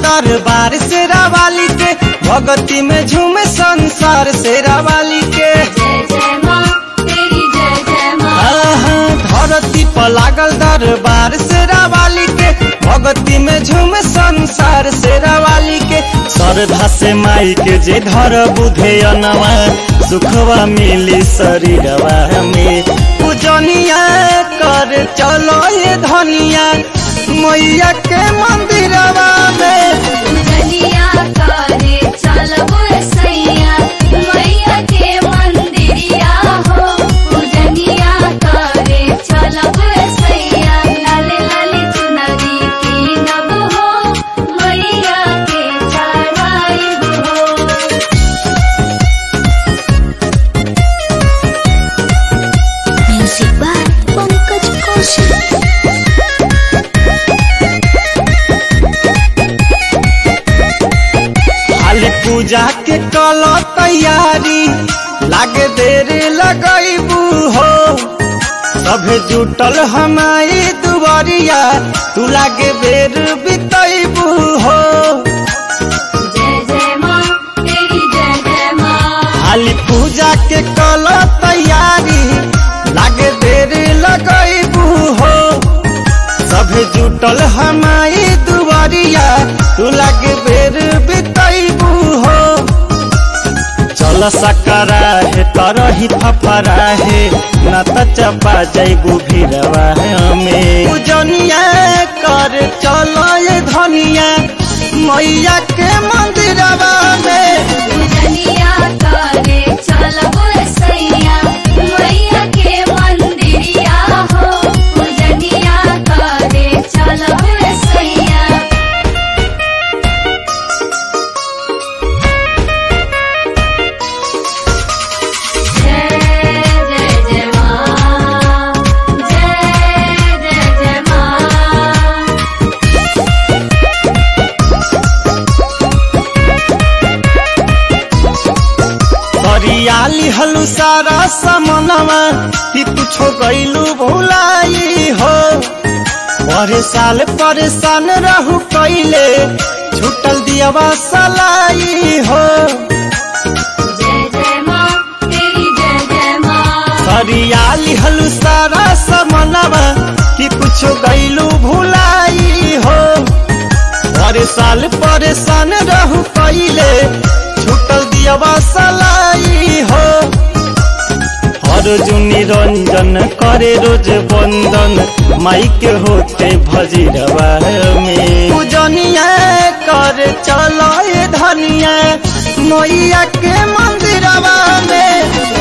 दरबार से रावाली के भगती में झूमे संसार से रावाली के जय जय माँ तेरी जय जय माँ आहा, धरती पर लागल दरबार से रावाली के भगती में झूमे संसार से रावाली के श्रद्धा से माई के जे धर बुधे अनवा सुखवा मिली शरीरवा में पूजनिया कर चलो ये धनिया मैया के मंदिरवा में पूजनिया करे चलबो सैया मैया के मंदिरिया हो पूजनिया करे चलबो सैया लाले लाले चुनरी कीनब हो मैया के चढ़ाइब हो Music by Pankaj Kaushik. खाली पूजा के कल तैयारी लागे देर लगैबू हो सभे जुटल हमारी दुआरिया तू लागे बेर बितैबू हो जय जय माँ तेरी जय जय माँ खाली पूजा के कल तैयारी लागे देर लगैबू हो सभे जुटल हमारी दुआरिया तू लागे बेर बितैबू हो चल सकरा है तरही फफरा है न त चपा जैबू भीरवा में पूजनिया कर चलो ये धनिया मैया के मंदिरवा में पूजनिया करे चलबो सैया मैया के मंदिरिया हो पूजनिया करे चलबो सैया जय जय जय माँ जय जय जय माँ हरियाली हलू सारा समनवा कि कुछो गईलू भुलाई हो परेशान परेशान रहू कैले छूटल दियवा सलाई हो जय जय माँ तेरी जय जय माँ हरियाली हलू सारा समनवा कि कुछो गईलू भुलाई हो परेशान परेशान रहू कैले छूटल दियवा सलाई हो अर्जुन निरंजन करे रोज बंदन माई के होते भजीरवा में पूजनिया कर चलो ये धनिया मैया के मंदिरवा में